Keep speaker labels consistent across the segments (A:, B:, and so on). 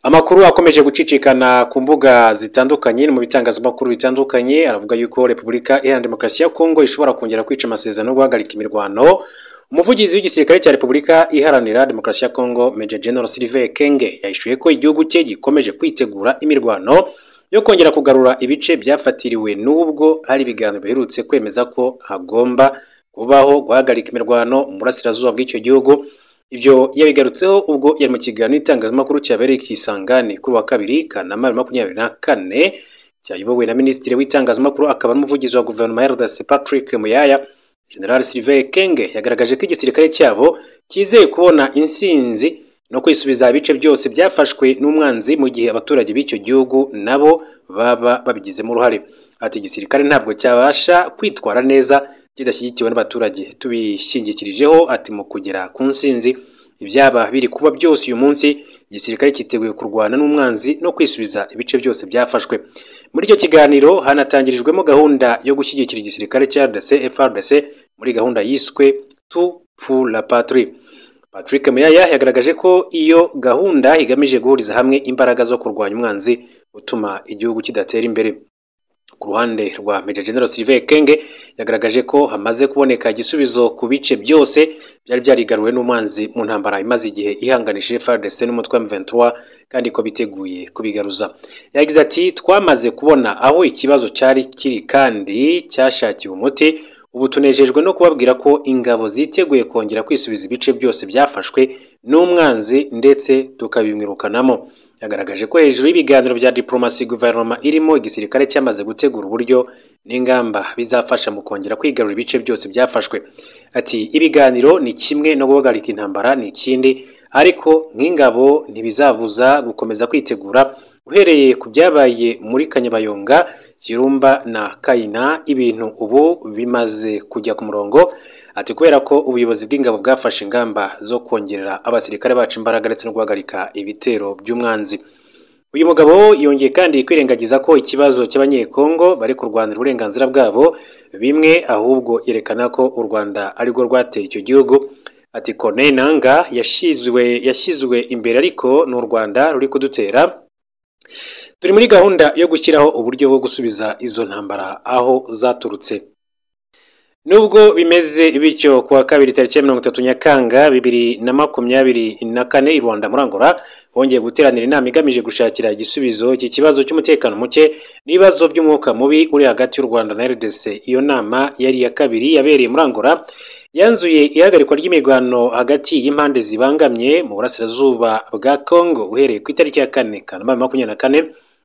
A: Amakuru akomeje gucicikana ku mbuga zitandukanye no mu bitangazamakuru bitandukanye aravuga yuko Repubulika Iharanira Demokarasi ya Kongo ishobora kongera kwica amasezerano yo guhagarika imirwano umuvugizi w'igisirikare cya Repubulika Iharanira Demokarasi ya Kongo Major General Sylvain Kenge yahishuye ko igihugu cye gikomeje kwitegura imirwano yo kongera kugarura ibice byafatiriwe n'ubwo hari ibiganiro biherutse kwemeza ko hagomba kubaho guhagarika imirwano mu burasirazuba bw'icyo gihugu ibyo yabigarutseho ubwo yari mu kiganiro itangazamakuru cyabereye ikisangane kuri wa kabiri kanama bibiri na makumyabiri na kane cyayobowe na minisitiri w'itangazamakuru akaba n'umuvugizi wa guverinoma ya RDC Patrick Muyaya General Sylvain Kenge yagaragaje ko igisirikare cyabo cyizeye kubona insinzi no kwisubiza ibice byose byafashwe n'umwanzi mu gihe abaturage b'icyo gihugu nabo baba babigizemo uruhare ati igisirikare ntabwo cyabasha kwitwara neza kidashyigikiwe n'abaturage tubishingikirijeho ati mu kugera ku nsinzi ibyaba biri kuba byose uyu munsi igisirikare cyiteguye kurwana n'umwanzi no kwisubiza ibice byose byafashwe muri icyo kiganiro hanatangirijwemo gahunda yo gushyigikira igisirikare cya RDC FRDC muri gahunda yiswe tu pour la patrie Patrick Muyaya yagaragaje ko iyo gahunda igamije guhuriza hamwe imbaraga zo kurwanya umwanzi utuma igihugu kidatera imbere ku ruhande rwa Major General Sylvain Kenge yagaragaje ko hamaze kuboneka igisubizo ku bice byose byari byarigaruwe n'umwanzi mu ntambara imaze igihe ihanganishije FARDC n'umutwe wa M23 kandi ko biteguye kubigaruza yagize ati twamaze kubona aho ikibazo cyari kiri kandi cyashakiwe umuti ubu tunejejwe no kubabwira ko ingabo ziteguye kongera kwisubiza ibice byose byafashwe n'umwanzi ndetse tukabimwirukanamo yagaragaje ko hejuru y'ibiganiro bya diplomasi guverinoma irimo igisirikare cyamaze gutegura uburyo n'ingamba bizafasha mu kongera kwigarura ibice byose byafashwe ati ibiganiro ni kimwe no guhagarika intambara ni ikindi ariko nk'ingabo ntibizabuza gukomeza kwitegura uhereye ku byabaye muri kanyabayonga kirumba na kayina ibintu ubu bimaze kujya ku murongo ati kubera ko ubuyobozi bw'ingabo bwafashe ingamba zo kongerera abasirikare bacu imbaraga ndetse no guhagarika ibitero by'umwanzi uyu mugabo yongeye kandi kwirengagiza ko ikibazo cy'abanyekongo bari kurwanira uburenganzira bwabo bimwe ahubwo yerekana ko u rwanda arirwo rwateye icyo gihugu ati kone nanga yashyizwe imbere ariko ni u rwanda ruri kudutera turi muri gahunda yo gushyiraho uburyo bwo gusubiza izo ntambara aho zaturutse nubwo bimeze bityo kuwa kabiri tariki ya mirongo itatu nyakanga bibiri na makumyabiri na kane i rwanda muri angola bongeye guteranira inama igamije gushakira igisubizo iki kibazo cy'umutekano muke n'ibibazo by'umwuka mubi uri hagati y'u rwanda na rdc iyo nama yari iya kabiri yabereye muri angola yanzuye ihagarikwa ry'imirwano hagati y'impande zibangamye mu burasirazuba bwa congo uhereye ku itariki ya kane kanama makumyabiri na kane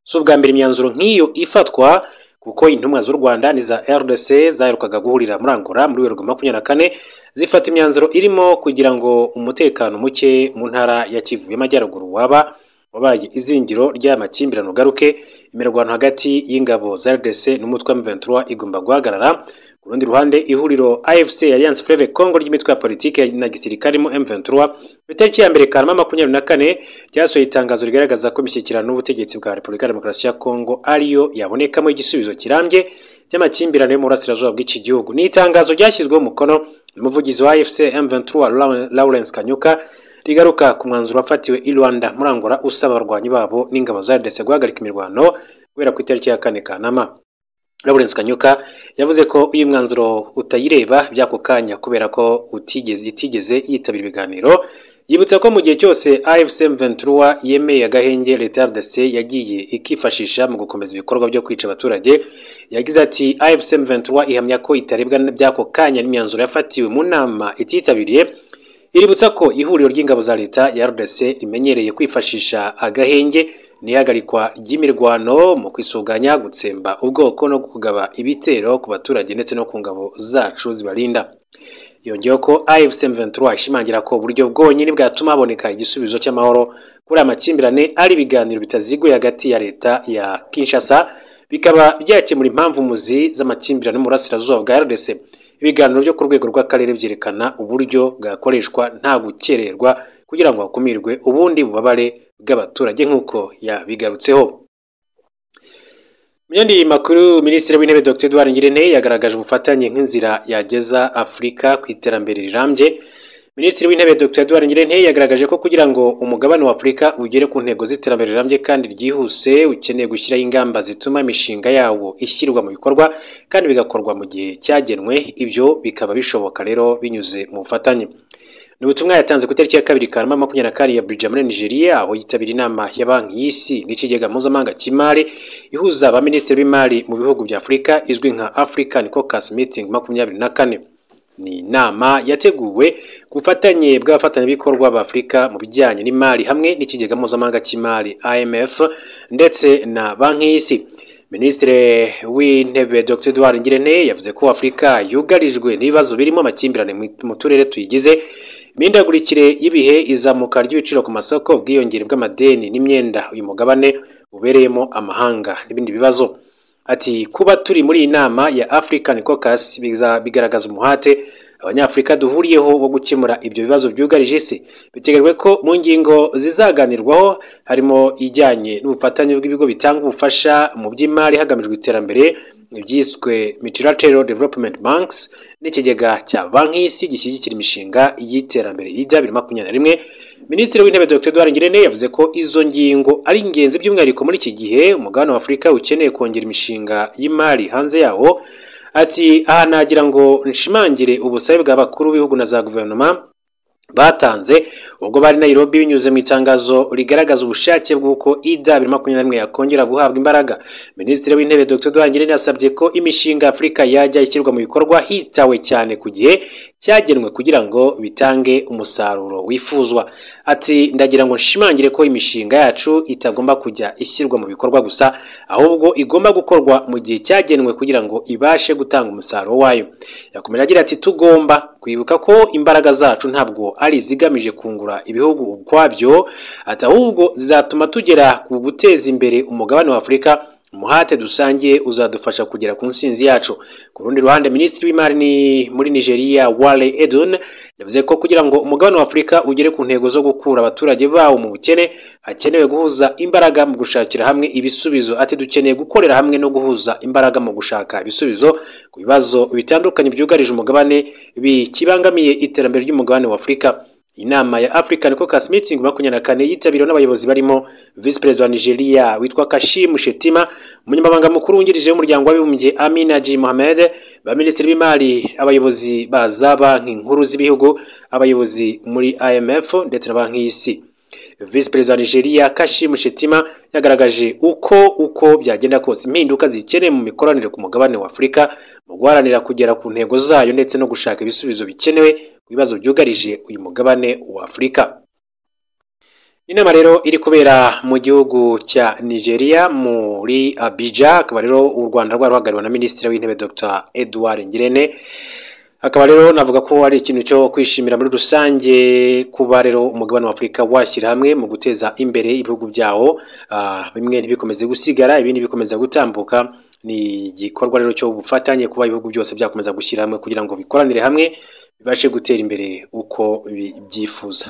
A: si ubwa mbere imyanzuro nk'iyo ifatwa kuko intumwa z'u rwanda n'iza rdc zaherukaga guhurira muri angola muri werurwe makumyabiri na kane zifata imyanzuro irimo kugira ngo umutekano muke mu ntara ya kivu y'amajyaruguru waba wabaye izingiro ry'amakimbirane ugaruke imirwano hagati y'ingabo za rdc n'umutwe wa m23 igomba guhagarara ku rundi ruhande ihuriro afc alliance fleve congo ry'imitwe ya politiki na gisirikare mu m23 ku itariki ya mbere kanama makumyabiri na kane ryasohoye itangazo rigaragaza ko imishyikirano n'ubutegetsi bwa repubulika ya demokarasi ya congo ariyo yabonekamo igisubizo kirambye by'amakimbirane yo mu burasirazuba bw'iki gihugu ni itangazo ryashyizweho umukono n'umuvugizi wa afc m23 lawrence kanyuka rigaruka ku mwanzuro wafatiwe i rwanda muri angola usaba abarwanyi babo n'ingabo za rdc guhagarika imirwano guhera ku itariki ya kane kanama Lawrence Kanyuka yavuze ko uyu mwanzuro utayireba by'ako kanya kubera ko utigeze itigeze yitabira ibiganiro yibutsa ko mu gihe cyose AFC M23 yemeye agahenge leta ya RDC yagiye ikifashisha mu gukomeza ibikorwa byo kwica abaturage yagize ati AFC M23 ihamya ko itarebwa by'ako kanya n'imyanzuro yafatiwe mu nama ititabiriye iributsa ko ihuriro ry'ingabo za leta ya RDC rimenyereye kwifashisha agahenge n'ihagarikwa ry'imirwano mu kwisuganya gutsemba ubwoko no kugaba ibitero ku baturage ndetse no ku ngabo zacu zibarinda yongeyeho ko afc m23 ishimangira ko uburyo bwonyine bwatuma haboneka igisubizo cy'amahoro kuri amakimbirane ari ibiganiro bitaziguye hagati ya leta ya kinshasa bikaba byakemura impamvu muzi z'amakimbirane mu burasirazuba bwa rdc ibiganiro byo ku rwego rw'akarere byerekana uburyo bwakoreshwa nta gukererwa kugira ngo hakumirwe ubundi bubabare bw'abaturage nk'uko yabigarutseho mu yandi makuru minisitiri w'intebe dr edouard ngirente yagaragaje ubufatanye nk'inzira yageza afurika ku iterambere rirambye minisitiri w'intebe dr edouard ngirente yagaragaje ko kugira ngo umugabane wa afurika ugere ku ntego z'iterambere rirambye kandi ryihuse ukeneye gushyiraho ingamba zituma imishinga yawo ishyirwa mu bikorwa kandi bigakorwa mu gihe cyagenwe ibyo bikaba bishoboka rero binyuze mu bufatanye ni ubutumwa yatanze ku itariki ya kabiri kanama makumyabiri na kane ya Abuja muri nigeria aho yitabira inama ya banki y'isi n'ikigega mpuzamahanga cy'imari ihuza abaminisitiri b'imari mu bihugu bya afurika izwi nka african caucus meeting makumyabiri na kane ni inama yateguwe ku bufatanye bw'abafatanyabikorwa b'afurika mu bijyanye n'imari hamwe n'ikigega mpuzamahanga cy'imari imf ndetse na banki y'isi minisitiri w'intebe dr edouard ngirente yavuze ko afurika yugarijwe n'ibibazo birimo amakimbirane mu turere tuyigize imihindagurikire y'ibihe izamuka ry'ibiciro ku masoko ubwiyongere bw'amadeni n'imyenda uyu mugabane ubereyemo amahanga n'ibindi bibazo ati kuba turi muri iyi nama ya african caucus bigaragaza umuhate abanyafurika duhuriyeho wo gukemura ibyo bibazo byugarije isi biteganyijwe ko mu ngingo zizaganirwaho harimo ijyanye n'ubufatanye bw'ibigo bitanga ubufasha mu by'imari hagamijwe iterambere ibyiswe multilateral development banks n'ikigega cya banki y'isi gishyigikira imishinga y'iterambere y'ijya bibiri makumyabiri na rimwe minisitiri w'intebe dr edouard ngirente yavuze ko izo ngingo ari ingenzi by'umwihariko muri iki gihe umugabane wa afurika ukeneye kongera imishinga y'imari hanze yawo ati aha nagira ngo nshimangire ubusabe bw'abakuru b'ibihugu na za guverinoma batanze ubwo bari Nairobi binyuze mu itangazo rigaragaza ubushake bw'uko ida bibiri makumyabiri na rimwe yakongera guhabwa imbaraga minisitiri w'intebe dr duhangirente yasabye ko imishinga afurika yajya ishyirwa mu bikorwa hitawe cyane ku gihe cyagenwe kugira ngo bitange umusaruro wifuzwa ati ndagira ngo nshimangire ko imishinga yacu itagomba kujya ishyirwa mu bikorwa gusa ahubwo igomba gukorwa mu gihe cyagenwe kugira ngo ibashe gutanga umusaruro wayo yakomeje agira ati tugomba kwibuka ko imbaraga zacu ntabwo ari izigamije kungura ibihugu ukwabyo ati ahubwo zizatuma tugera ku guteza imbere umugabane wa afurika umuhate dusangiye uzadufasha kugera ku nsinzi yacu ku rundi ruhande minisitiri w'imari ni muri nigeria wale edun yavuze ko kugira ngo umugabane wa afurika ugere ku ntego zo gukura abaturage bawo mu bukene hakenewe guhuza imbaraga mu gushakira hamwe ibisubizo ati dukeneye gukorera hamwe no guhuza imbaraga mu gushaka ibisubizo ku bibazo bitandukanye byugarije umugabane bikibangamiye iterambere ry'umugabane wa afurika inama ya african caucus meeting makumyabiri na kane yitabiriwe n'abayobozi barimo visi perezida wa nigeria witwa kashim shetima umunyamabanga mukuru wungirije w'umuryango w'abibumbye amina g mohamed baminisitiri b'imari abayobozi ba za banki nkuru z'ibihugu abayobozi muri imf ndetse na banki y'isi visi perezida wa nigeria kashim shetima yagaragaje uko uko byagenda kose impinduka zikeneye mu mikoranire ku mugabane wa afurika mu guharanira kugera ku ntego zayo ndetse no gushaka ibisubizo bikenewe ibibazo byugarije uyu mugabane wa afurika inama rero iri kubera mu gihugu cya nigeria muri abija akaba rero u rwanda rwari ruhagarariwe na minisitiri w'intebe dr edouard ngirente akaba rero navuga ko ari ikintu cyo kwishimira muri rusange kuba rero umugabane wa afurika washyira hamwe mu guteza imbere ibihugu byawo bimwe ntibikomeze gusigara ibindi bikomeza gutambuka ni igikorwa rero cyo bufatanye kuba ibihugu byose byakomeza gushyira hamwe kugira ngo bikoranire hamwe bibashe gutera imbere uko bibyifuza